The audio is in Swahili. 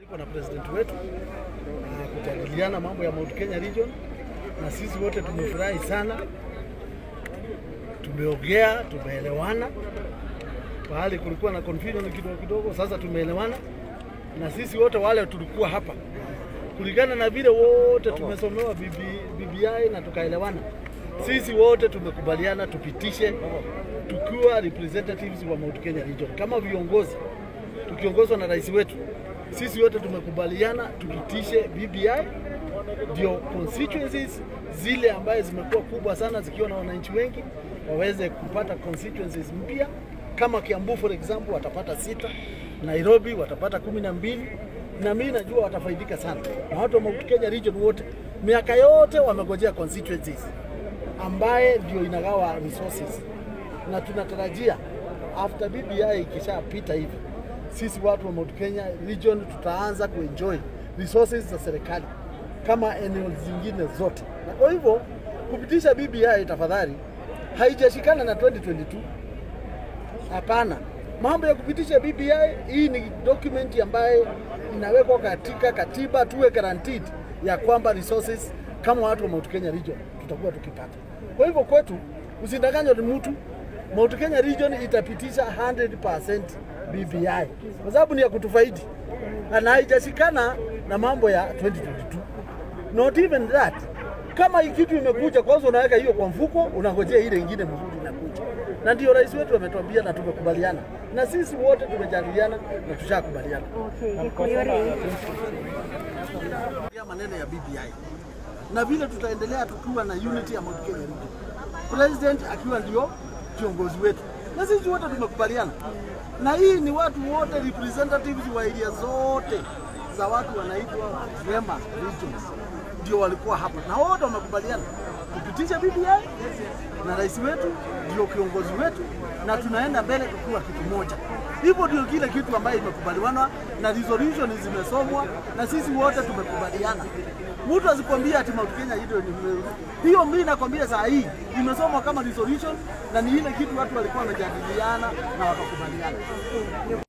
Niko na president wetu na kujadiliana mambo ya Mount Kenya region, na sisi wote tumefurahi sana, tumeongea, tumeelewana. Pahali kulikuwa na confusion kidogo kidogo, sasa tumeelewana, na sisi wote wale tulikuwa hapa kulingana na vile wote tumesomewa BBI na tukaelewana. Sisi wote tumekubaliana tupitishe tukiwa representatives wa Mount Kenya region kama viongozi tukiongozwa na rais wetu. Sisi wote tumekubaliana tupitishe BBI ndio constituencies zile ambaye zimekuwa kubwa sana zikiwa na wananchi wengi waweze kupata constituencies mpya. Kama Kiambu for example watapata sita, Nairobi watapata kumi na mbili na mimi najua watafaidika sana, na watu wa Mount Kenya region wote miaka yote wamegojea constituencies ambaye ndio inagawa resources, na tunatarajia after BBI ikishapita hivi, sisi watu wa Mount Kenya region tutaanza kuenjoy resources za serikali kama eneo zingine zote, na kwa hivyo kupitisha BBI tafadhali, haijashikana na 2022 hapana. Mambo ya kupitisha BBI, hii ni document ambayo inawekwa katika katiba, tuwe guaranteed ya kwamba resources kama watu wa Mount Kenya region tutakuwa tukipata. Kwa hivyo kwetu, usidanganywe ni mtu. Mount Kenya region itapitisha 100% BBI kwa sababu ni ya kutufaidi na haijashikana na mambo ya 2022. Not even that. Kama hii kitu imekuja kwanza, unaweka hiyo kwa mfuko, unangojea ile ingine mzuri inakuja, na ndio rais wetu ametuambia na tumekubaliana, na sisi wote tumejadiliana na tushakubaliana ya maneno ya BBI na vile tutaendelea tukiwa na unity ya Mount Kenya region, president akiwa ndio kiongozi wetu, na sisi wote tumekubaliana, na hii ni watu wote representatives wa area zote za watu wanaitwa Rema regions ndio walikuwa hapa na wote wamekubaliana kupitisha BBI na rais wetu ndio kiongozi wetu, na tunaenda mbele tukiwa kitu moja. Hivyo ndio kile kitu ambayo imekubaliwana na resolution zimesomwa na sisi wote tumekubaliana. Mtu asikwambia ati Mount Kenya hiyo ni hiyo, mimi nakwambia saa hii imesomwa kama resolution na ni ile kitu watu walikuwa wamejadiliana na wakakubaliana.